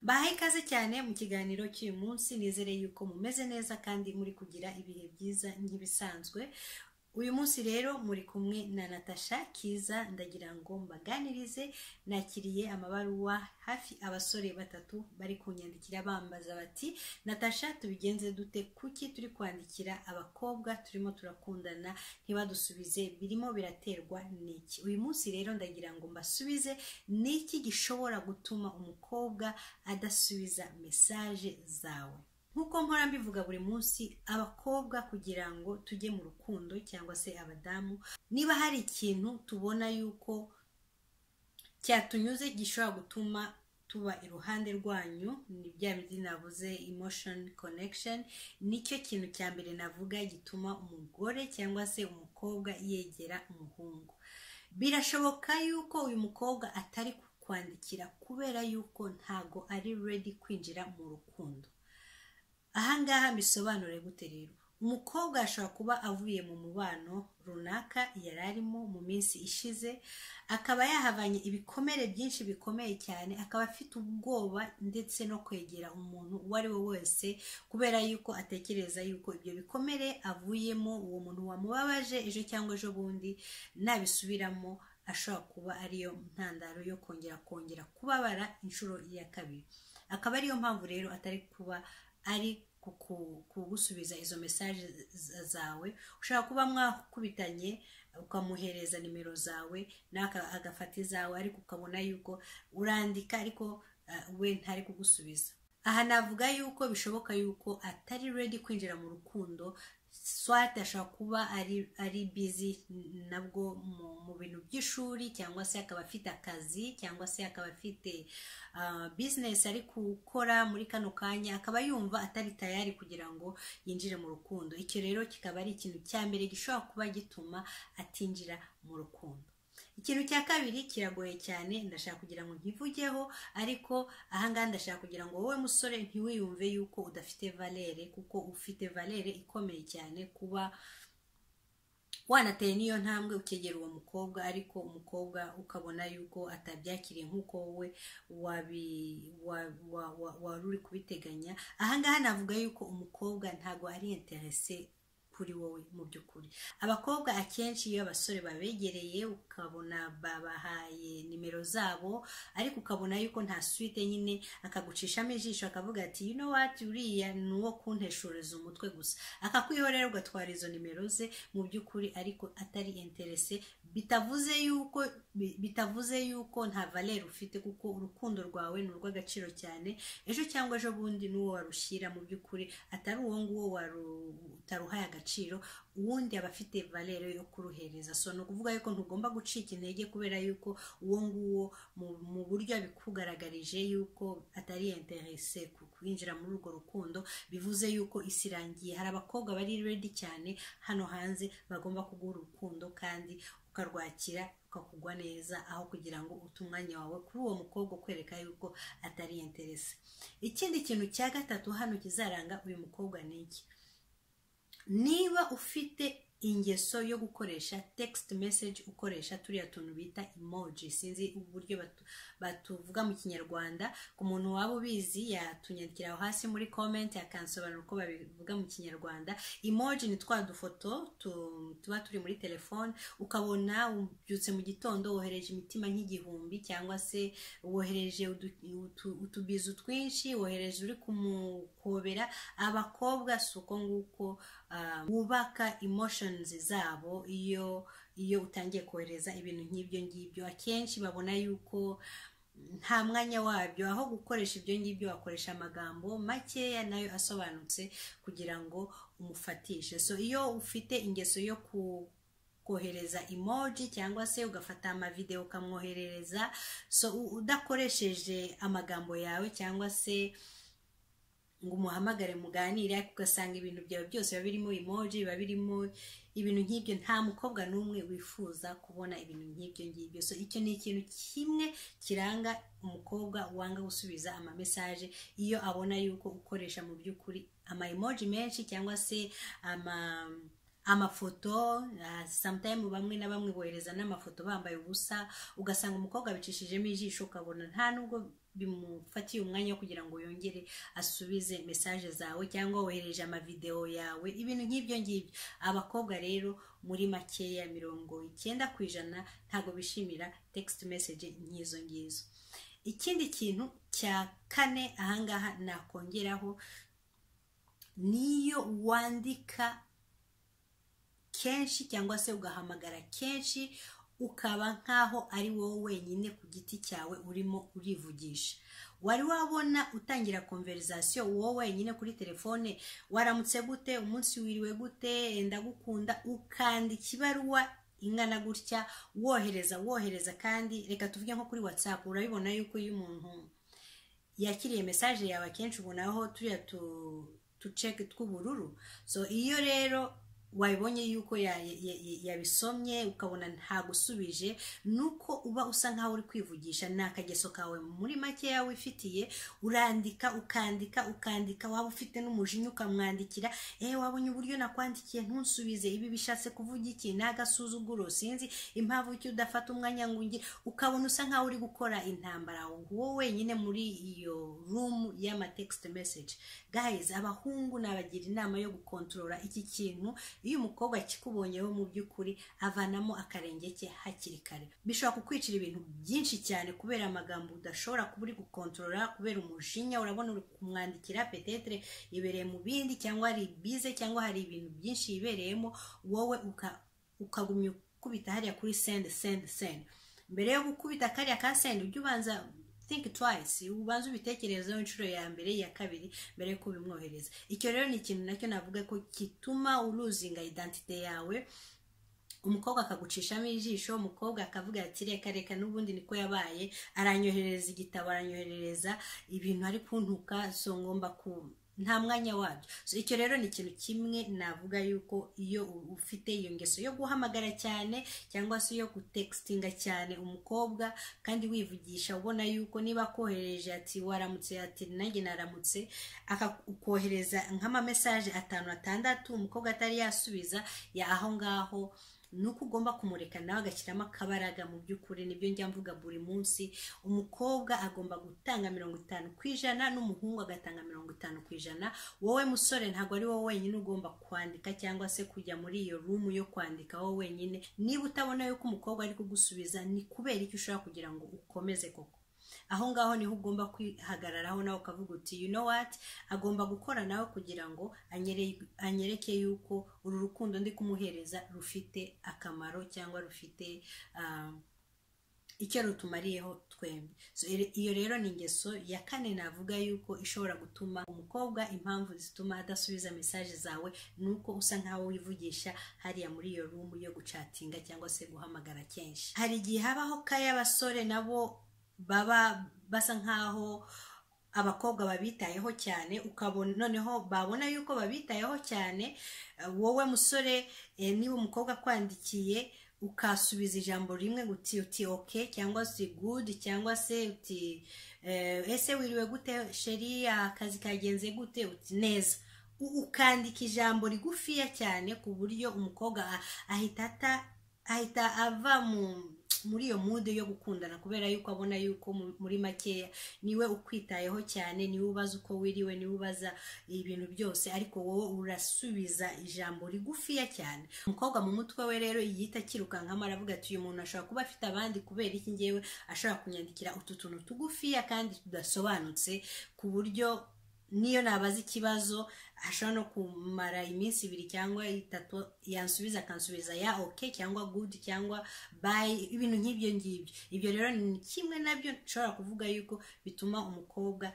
bahaye ikaze cyane mu kiganiro cy'uyu munsi nizere yuko mumeze neza kandi muri kugira ibihe byiza nk'ibisanzwe uyu munsi rero muri kumwe na natasha kiza ndagira ngo mbaganirize nakiriye amabaruwa hafi abasore batatu bari kunyandikira bambaza bati natasha tubigenze dute kuki turi kwandikira abakobwa turimo turakundana ntibadusubize birimo biraterwa n'iki uyu munsi rero ndagira ngo mbasubize n'iki gishobora gutuma umukobwa adasubiza mesaje zawe nk'uko mpora mbivuga buri munsi abakobwa kugira ngo tujye mu rukundo cyangwa se abadamu niba hari ikintu tubona yuko cyatunyuze gishobora gutuma tuba iruhande rwanyu ni bya bindi navuze emotion connection nicyo kintu cya mbere navuga gituma umugore cyangwa se umukobwa yegera umuhungu birashoboka yuko uyu mukobwa atari kukwandikira kubera yuko ntago ari ready kwinjira mu rukundo ahangaha mbisobanure gute rero umukobwa ashobora kuba avuye mu mubano runaka yari arimo mu minsi ishize akaba yahavanye ibikomere byinshi bikomeye cyane akaba afite ubwoba ndetse no kwegera umuntu uwo ari we wese kubera yuko atekereza yuko ibyo bikomere avuyemo uwo muntu wamubabaje ejo cyangwa ejo bundi nabisubiramo ashobora kuba ariyo ntandaro yo kongera kongera kubabara inshuro ya kabiri akaba ariyo mpamvu rero atari kuba ari kugusubiza izo mesaje zawe ushobora kuba mwakubitanye ukamuhereza nimero zawe agafata izawe ariko ukabona yuko urandika ariko we ntari kugusubiza aha navuga yuko bishoboka yuko atari ready kwinjira mu rukundo swate ashobora kuba ari bizi nabwo mu bintu by'ishuri cyangwa se akaba afite akazi cyangwa se akaba afite bizinesi ari gukora muri kano kanya akaba yumva atari tayari kugira ngo yinjire mu rukundo icyo rero kikaba ari ikintu cya mbere gishobora kuba gituma atinjira mu rukundo ikintu cya kabiri kiragoye cyane ndashaka kugira ngo nkivugeho ariko ahangaha ndashaka kugira ngo wowe musore ntiwiyumve yuko udafite valere kuko ufite valere ikomeye cyane kuba wanateye n'iyo ntambwe ukegera uwo mukobwa ariko umukobwa ukabona yuko atabyakiriye nk'uko wowe wari uri kubiteganya ahangaha navuga yuko umukobwa ntabwo ari interese kuri wowe mu by'ukuri abakobwa akenshi iyo abasore babegereye ukabona babahaye nimero zabo ariko ukabona yuko nta suite nyine akagucishamo ijisho akavuga ati you know what uriya ni uwo kunteshureza umutwe gusa akakwihorera ugatwara izo nimero ze mu by'ukuri ariko atari interese bitavuze yuko bitavuze yuko nta valere ufite kuko urukundo rwawe ni urw'agaciro cyane ejo cyangwa ejo bundi n'uwo warushyira mu by'ukuri atari uwo nguwo utaruhaye agaciro agaciro uwundi aba afite valere yo kuruhereza so ni ukuvuga yuko ntugomba gucika intege kubera yuko uwo nguwo mu buryo abikugaragarije yuko atari interese kwinjira muri urwo rukundo bivuze yuko isi irangiye hari abakobwa bari redi cyane hano hanze bagomba kuguha urukundo kandi ukarwakira ukakugwa neza aho kugira ngo ute umwanya wawe kuri uwo mukobwa ukwereka yuko atari interese ikindi kintu cya gatatu hano kizaranga uyu mukobwa ni iki niba ufite ingeso yo gukoresha text message ukoresha turiya tuntu bita emoji sinzi uburyo batuvuga mu kinyarwanda ku muntu waba ubizi yatunyandikira aho hasi muri comment akansobanura uko babivuga mu kinyarwanda emoji ni twa dufoto tuba turi muri telefone ukabona ubyutse mu gitondo wohereje imitima nk'igihumbi cyangwa se wohereje utubizu twinshi wohereje uri kumukobera abakobwa si uko nguko wubaka emotion zabo iyo iyo utangiye kohereza ibintu nk'ibyo ngibyo akenshi babona yuko nta mwanya wabyo aho gukoresha ibyo ngibyo wakoresha amagambo makeya nayo asobanutse kugira ngo umufatishe so iyo ufite ingeso yo ku kohereza emoji cyangwa se ugafata amavideo ukamwoherereza so udakoresheje amagambo yawe cyangwa se ngo umuhamagare muganire ariko ugasanga ibintu byawe byose biba birimo emoji biba birimo ibintu nk'ibyo nta mukobwa n'umwe wifuza kubona ibintu nk'ibyo ngibyo so icyo ni ikintu kimwe kiranga umukobwa wanga gusubiza amamesaje iyo abona yuko ukoresha mu by'ukuri ama emoji menshi cyangwa se ama amafoto sometime bamwe na bamwe bohereza n'amafoto bambaye ubusa ugasanga umukobwa abicishijemo ijisho ukabona nta nubwo bimufatiye umwanya wo kugira ngo yongere asubize mesaje zawe cyangwa wohereje amavidewo yawe ibintu nk'ibyo ngibyo abakobwa rero muri makeya mirongo icyenda ku ijana ntabwo bishimira text message nk'izo ngizo ikindi kintu cya kane ahangaha nakongeraho niyo wandika kenshi cyangwa se ugahamagara kenshi ukaba nk'aho ari wowe wenyine ku giti cyawe urimo urivugisha wari wabona utangira konverizasiyo wowe wenyine kuri telefone waramutse gute umunsi wiriwe gute ndagukunda ukandika ibaruwa ingana gutya wohereza wohereza kandi reka tuvuge nko kuri watsapu urabibona yuko iyo umuntu yakiriye mesaje yawe akenshi ubonaho turiya tuceke tw'ubururu so iyo rero wabibonye yuko yabisomye ukabona ntagusubije ni uko uba usa nkaho uri kwivugisha ni akageso kawe muri makeya wifitiye urandika ukandika ukandika waba ufite n'umujinya ukamwandikira eee wabonye uburyo nakwandikiye ntunsubize ibi bishatse kuvuga iki ni agasuzuguro sinzi impamvu icyo udafata umwanya ngo ungire ukabona usa nkaho uri gukora intambara wowe wenyine muri iyo rumu y'amatekisite meseji gahizi abahungu nabagira inama yo gukontorora iki kintu iyo umukobwa akikubonyeho mu by'ukuri avanamo akarenge ke hakiri kare bishobora kukwicira ibintu byinshi cyane kubera amagambo udashobora kuba uri gukontorora kubera umujinya urabona uri kumwandikira petetere ibereye mu bindi cyangwa hari bize cyangwa hari ibintu byinshi yibereyemo wowe ukagumya ukubita hariya kuri sendi sendi sendi mbere yo gukubita kariya ka sendi ujye ubanza think twice ubanza ubitekerezaho inshuro ya mbere iya kabiri mbere yo kubimwohereza icyo rero ni ikintu nacyo navuga ko gituma uruzinga identite yawe umukobwa akagucishamo ijisho umukobwa akavuga ati reka reka n'ubundi niko yabaye aranyoherereza igitabo aranyoherereza ibintu ari kuntuka so ngomba ku nta mwanya wabyo icyo rero ni ikintu kimwe navuga yuko iyo ufite iyo ngeso yo guhamagara cyane cyangwa se yo gutekisinga cyane umukobwa kandi wivugisha ubona yuko niba akohereje ati waramutse ati nanjye naramutse akohereza nk'amamesaje atanu atandatu umukobwa atari yasubiza ya aho ngaho ni uko ugomba kumureka nawe agashyiramo akabaraga mu by'ukuri nibyo njya mvuga buri munsi umukobwa agomba gutanga mirongo itanu ku ijana n'umuhungu agatanga mirongo itanu ku ijana wowe musore ntabwo ari wowe wenyine ugomba kwandika cyangwa se kujya muri iyo rumu yo kwandika wowe wenyine niba utabona yuko umukobwa ari kugusubiza ni kubera icyo ushobora kugira ngo ukomeze koko aho ngaho niho ugomba kwihagararaho nawe ukavuga uti you know what agomba gukora nawe kugira ngo anyereke yuko uru rukundo ndi kumuhereza rufite akamaro cyangwa rufite icyo rutumariyeho twembi iyo rero ni ingeso ya kane navuga yuko ishobora gutuma umukobwa impamvu zituma adasubiza mesaje zawe ni uko usa nkaho wivugisha hariya muri iyo rumu yo gucatinga cyangwa se guhamagara kenshi hari igihe habaho k'ay'abasore nabo baba basa nkaho abakobwa babitayeho cyane ukabona noneho babona yuko babitayeho cyane wowe musore niba umukobwa akwandikiye ukasubiza ijambo rimwe uti uti oke cyangwa se gudi cyangwa se uti ese wiriwe gute sheri akazi kagenze gute uti neza ukandika ijambo rigufiya cyane ku buryo umukobwa ahita ahita ava mu muri iyo mude yo gukundana kubera yuko abona yuko muri makeya niwe ukwitayeho cyane niwe ubaza uko wiriwe niwe ubaza ibintu byose ariko wowe urasubiza ijambo rigufiya cyane umukobwa mu mutwe we rero yita akirukankamo aravuga ati uyu muntu ashobora kuba afite abandi kubera iki ngewe ashobora kunyandikira utu tuntu tugufiya kandi tudasobanutse ku buryo niyo nabaza ikibazo ashobora no kumara iminsi ibiri cyangwa itatu yansubiza akansubiza ya oke cyangwa gudu cyangwa bayi ibintu nk'ibyo ngibyo ibyo rero ni kimwe nabyo nshobora kuvuga yuko bituma umukobwa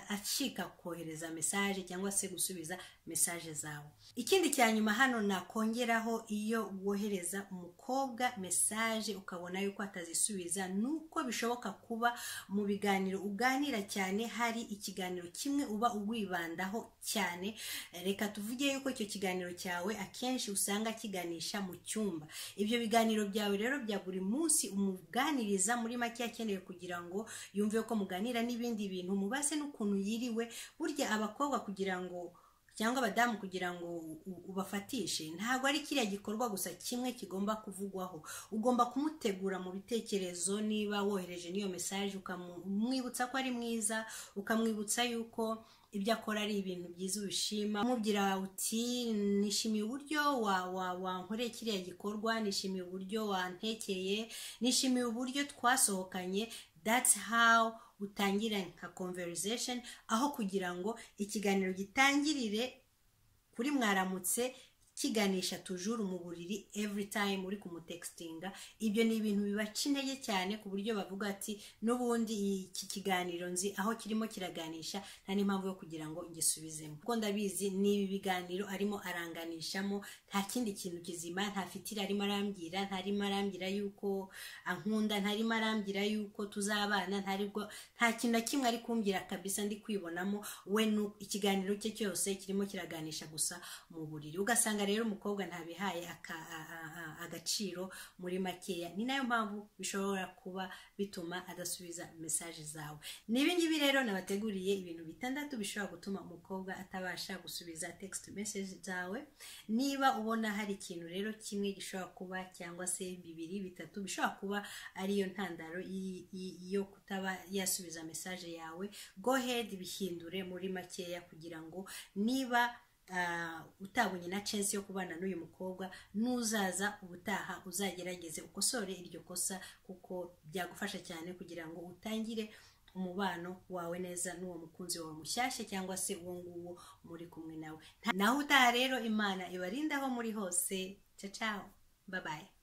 acika kohereza mesaje cyangwa se gusubiza mesaje zawe ikindi cya nyuma hano nakongeraho iyo wohereza umukobwa mesaje ukabona yuko atazisubiza ni uko bishoboka kuba mu biganiro uganira cyane hari ikiganiro kimwe uba uwibandaho cyane reka tuvuge yuko icyo kiganiro cyawe akenshi usanga kiganisha mu cyumba ibyo biganiro byawe rero bya buri munsi umuganiriza muri make akeneye kugira ngo yumve ko muganira n'ibindi bintu mubaze n'ukuntu yiriwe burya abakobwa kugira ngo cyangwa abadamu kugira ngo u- u- ubafatishe ntabwo ari kiriya gikorwa gusa kimwe kigomba kuvugwaho ugomba kumutegura mu bitekerezo niba wohereje n'iyo mesaje ukamwibutsa ko ari mwiza ukamwibutsa yuko ibyo akora ari ibintu byiza ubishima umubwira uti nishimiye uburyo wa- wa- wankoreye kiriya gikorwa nishimiye uburyo wantekeye nishimiye uburyo twasohokanye that's how utangira nka conversation aho kugira ngo ikiganiro gitangirire kuri mwaramutse kiganisha tujuru mu buriri every time uri kumutextinga ibyo ni ibintu bibaca intege cyane ku buryo bavuga ati n'ubundi iki kiganiro nzi aho kirimo kiraganisha nta n'impamvu yo kugira ngo ngisubizemo kuko ndabizi ni ibi biganiro arimo aranganishamo nta kindi kintu kizima nta fitiri arimo arambwira ntarimo arambwira yuko ankunda ntarimo arambwira yuko tuzabana ntaribwo nta kintu na kimwe ari kumbwira kabisa ndi kwibonamo we nu- ikiganiro cye cyose kirimo kiraganisha gusa mu buriri ugasanga rero umukobwa ntabihaye aka- a- a- a- agaciro muri makeya ni nayo mpamvu bishobora kuba bituma adasubiza mesaje zawe n'ibingibi rero nabateguriye ibintu bitandatu bishobora gutuma umukobwa atabasha gusubiza text message zawe niba ubona hari ikintu rero kimwe gishobora kuba cyangwa se bibiri bitatu bishobora kuba ariyo ntandaro y- y- yo kutaba yasubiza mesaje yawe go ahead bihindure muri makeya kugira ngo niba ah, utabonye na chance yo kubana n'uyu mukobwa n'uzaza ubutaha uzagerageze ukosore iryo kosa kuko byagufasha cyane kugira ngo utangire umubano wawe neza n'uwo mukunzi wawe mushyashya cyangwa se uwo nguwo muri kumwe nawe naho utaha rero imana ibarinda aho muri hose cacao babaye